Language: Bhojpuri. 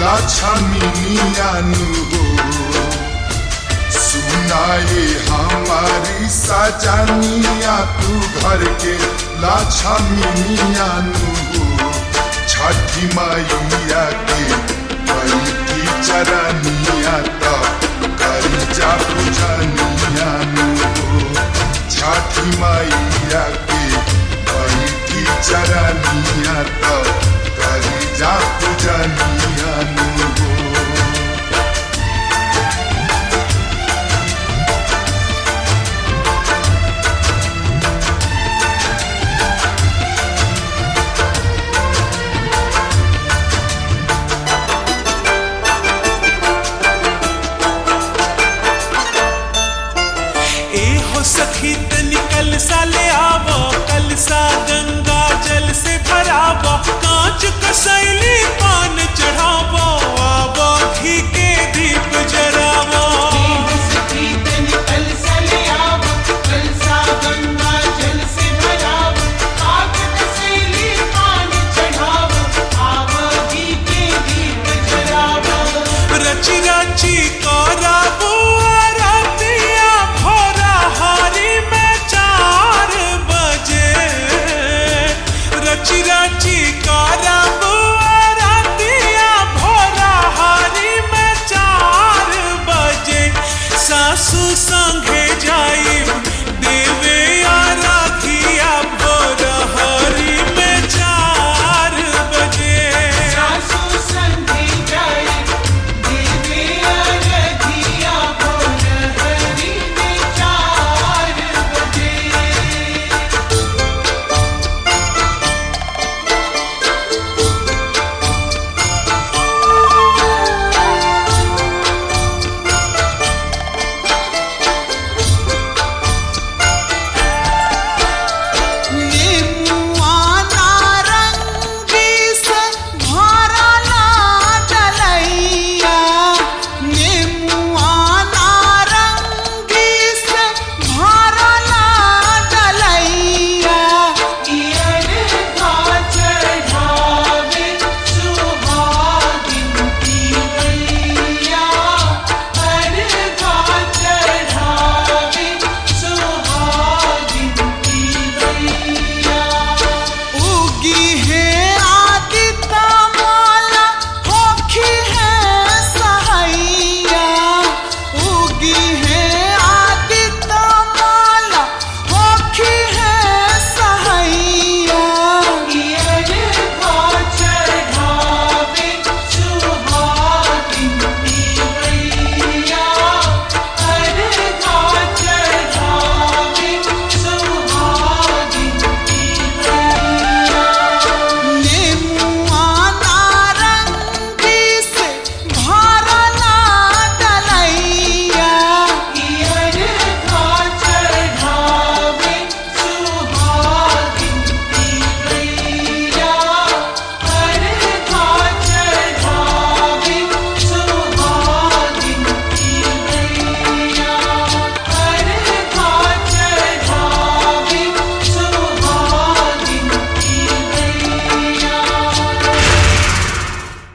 लक्ष्मीनियानु हो सुनाए हमारी सजनिया तू घर के लक्ष्मीनियानु हो छठी मैया के बैठी चरनिया तो करी जा पूजनियानु हो छठी मैया के बैठी चरनिया तो करी जा पूजनियानु हो ए हो सखी तनी कल सा ले आवो कल सा गंगा जल से भरावो कांच कसैली पान चढ़ावो आवो घी के दीप जरावो रची रची करावो आरतिया भोरा हारी में चार बजे रची रची करावो आरतिया भोरा हारी में चार बजे सासू संगे